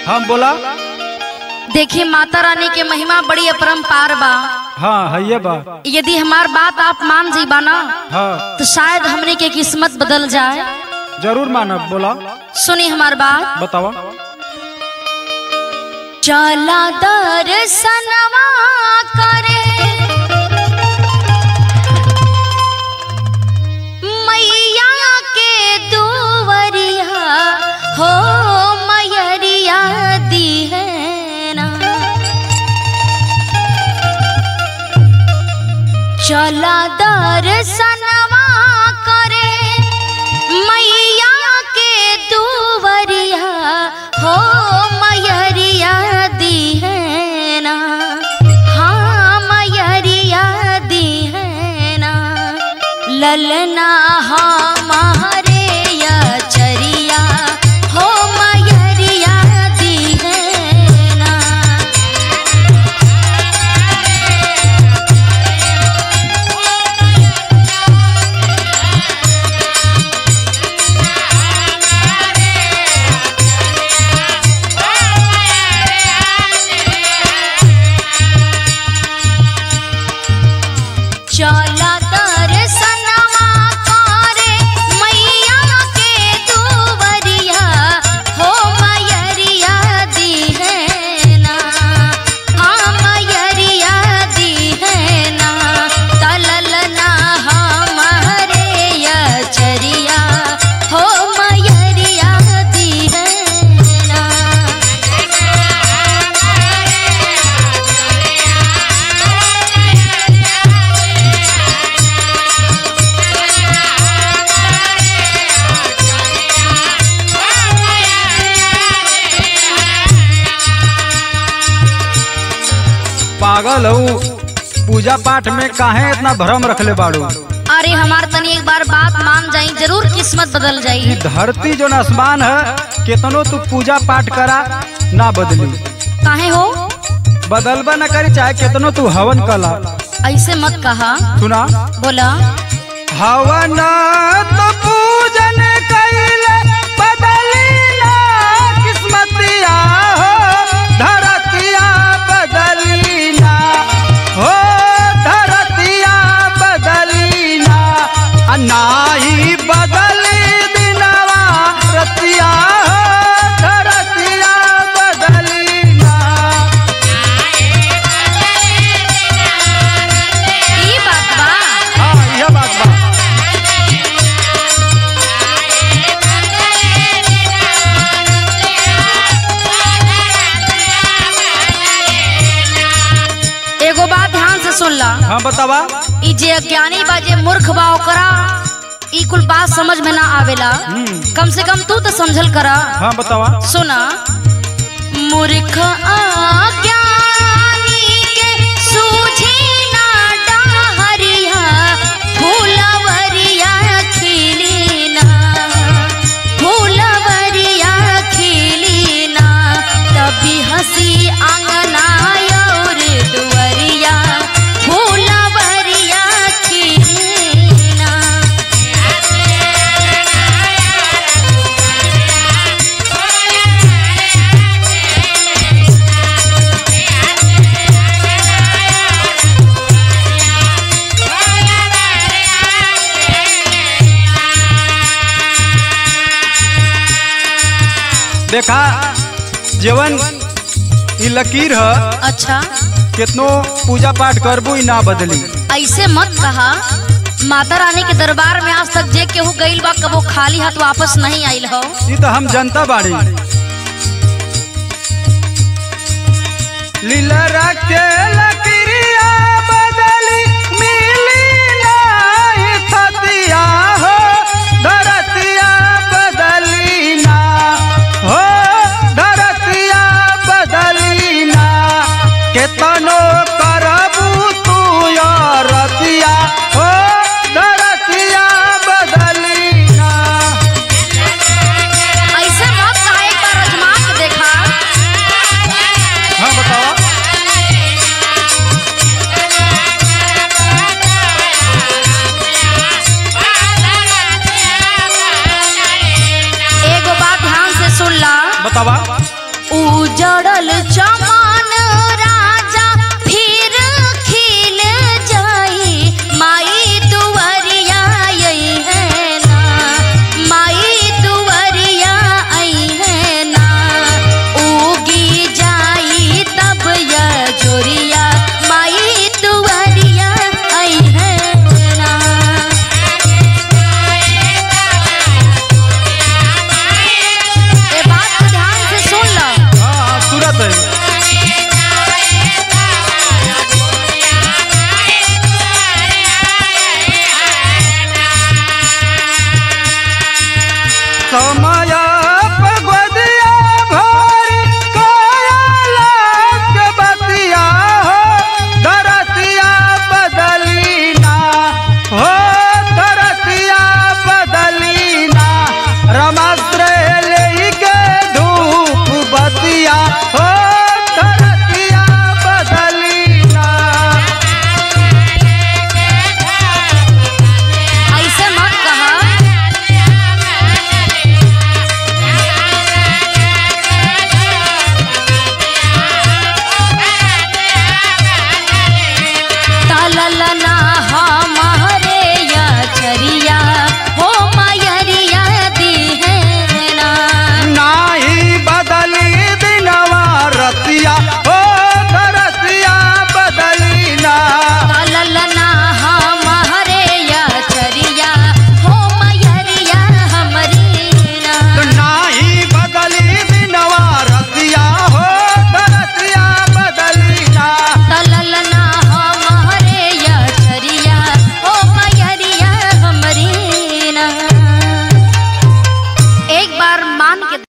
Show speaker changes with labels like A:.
A: हम बोला
B: देखिए माता रानी के महिमा बड़ी अपरंपार बा
A: हाँ है बा
B: यदि हमार बात आप मान जीबा ना
A: हाँ
B: तो शायद हमने के किस्मत बदल जाए
A: जरूर मानब बोला
B: सुनी हमार बात
A: बतावा
B: चला दर्शनवा करे मैया के दुवरिया हो मैयरिया दी है ना चला दर्शनवा करे मैया के दुवरिया हो मैयरिया दी है ना हाँ मैयरिया दी है ना ललना हमारे या चरिया हो मैयरिया दी है ना चला दर्शनवा करे मैया के दुवरिया हो मैयरिया दी है ना हाँ मैयरिया दी है ना तलल ना हमारे यचरिया हो मैयरिया दी है ना
A: पागल हूँ पूजा पाठ में काहे इतना भ्रम रखले बाड़ू
B: अरे हमार तनी एक बार बात मान जाई जरूर किस्मत बदल
A: ई
B: जाई
A: धरती जो आसमान है केतनो तू पूजा पाठ करा ना बदली
B: काहे हो
A: बदलबा न करी चाहे केतनो तू हवन कला
B: ऐसे मत कहा
A: सुना
B: बोला
A: हवन तो पूजन कइले बदली ना किस्मतिया हो धरतिया बदली ना हो धरतिया बदली ना आ नाही बदली दिनवा रतिया हो धरतिया बदली ना
B: ई बात बा
A: हाँ यह बात बा
B: एगो बात ध्यान से सुन ला
A: हाँ बतावा
B: ई जे अज्ञानी बा जे मूर्ख बा ओकरा ई कुल बात समझ में ना आवेला
A: हम्म।
B: कम से कम तू तो समझल करा
A: हाँ बतावा
B: सुना मूर्ख अज्ञानी के सूझी ना डाहरिया फूलवरिया खिली ना फूलवरिया खिली ना तभी हंसी आंगना और दुवरिया फूलवरिया खिली ना
A: देखा जीवन ई लकीर है
B: अच्छा
A: कितनो पूजा पाठ करबू ई ना बदली
B: ऐसे मत कहा माता रानी के दरबार में आज तक जे केहू गईल बा कबो खाली हाथ वापस नहीं आइल हो
A: ई तो हम जनता बाड़ी लीला रखे लकीरिया बदली मिली नाही थतिया हो धरतिया बदली ना हो धरतिया बदली ना केतनो करबू तू रतिया हो धरतिया बदली ना
B: ऐसे मत कहा एक बार अजमा के देखा
A: हाँ बतावा
B: एगो बात ध्यान से सुन ला
A: बतावा
B: ऊ लागल चमा